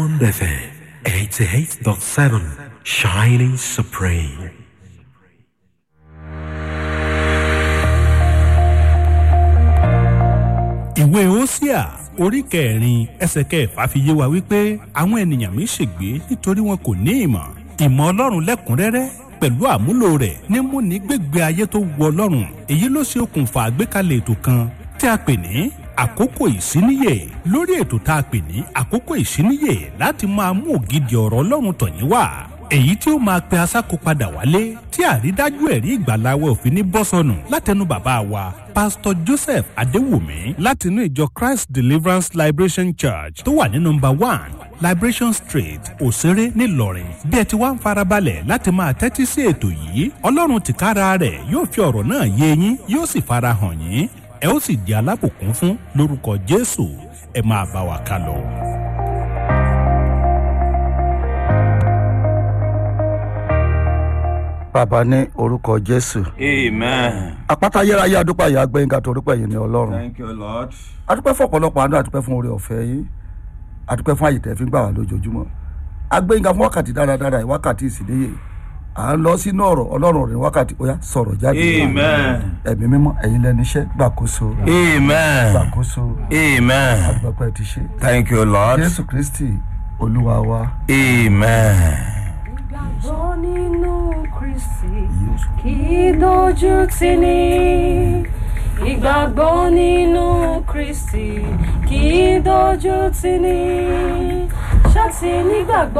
FM 88.7 Shining Supreme. ìwé Hósíà orí kẹrin ẹsẹ̀ kẹfà fi yé wa wípé àwọn ènìyàn mi ṣègbé nítorí wọn kò ní ìmọ̀ ìmọ̀ Ọlọ́run lẹ́kùnrẹ́rẹ́ pẹ̀lú àmúlò rẹ̀ ní múni gbégbé ayé tó wọ Ọlọ́run èyí ló ṣe okùnfà àgbékalẹ̀ ètò kan tí a pè ní àkókò ìsíníyè lórí ètò tá a pè ní àkókò ìsíníyè láti máa mú ògidì ọ̀rọ̀ Ọlọ́run tọ̀yín wá èyí tí ó máa pe asáko padà wálé tí àrídájú ẹ̀rí ìgbàláwẹ̀ òfin ní bọ́sọ̀nù látẹnu bàbá wa pásítọ̀ Joseph Adéwùmí látinú ìjọ Christ Deliverance Liberation Church tó wà ní nọ́mbà one Liberation Street Òṣèré nílọrin bí ẹ ti wá ń farabalẹ̀ láti máa tẹ́tí sí ètò yìí Ọlọ́run tìkára rẹ̀ yóò fi ọ̀rọ̀ náà yé yín yóò sì farahàn yín ẹ ó sì di alábùkún fún lórúkọ Jésù ẹ máa bá wa ká lọ. bàbá ní orúkọ jésù Amen. àpáta ayérayé adúpẹ́ yìí agbẹ́yìnká torípẹ́ yìí ní ọlọ́run Thank you, Lord. adúpẹ́ fún ọ̀pọ̀lọpọ̀ àánú adúpẹ́ fún oore ọ̀fẹ́ yìí adúpẹ́ fún àyètẹ́ fi ń gbà wá lójoojúmọ́ agbẹ́yìnká fún wákàtí dáradára yìí wákàtí ìsìléyè à ń lọ sínú ọ̀rọ̀ ọlọ́run rẹ̀ wákàtí ó yá sọ̀rọ̀ jáde Amen. ẹ̀mí mímọ́ ẹ̀yin lẹ́nu iṣẹ́ gbàkóso Amen. gbàkóso Amen. adúpẹ́ ti ṣe Thank you, Lord. jésù kristi olúwa wa Amen. Ìgbàgbọ́ nínú Kristi kì í dojú tì ní. Ìgbàgbọ́ nínú Kristi kì í dojú tì ní. Ṣáàtì nígbàgbọ́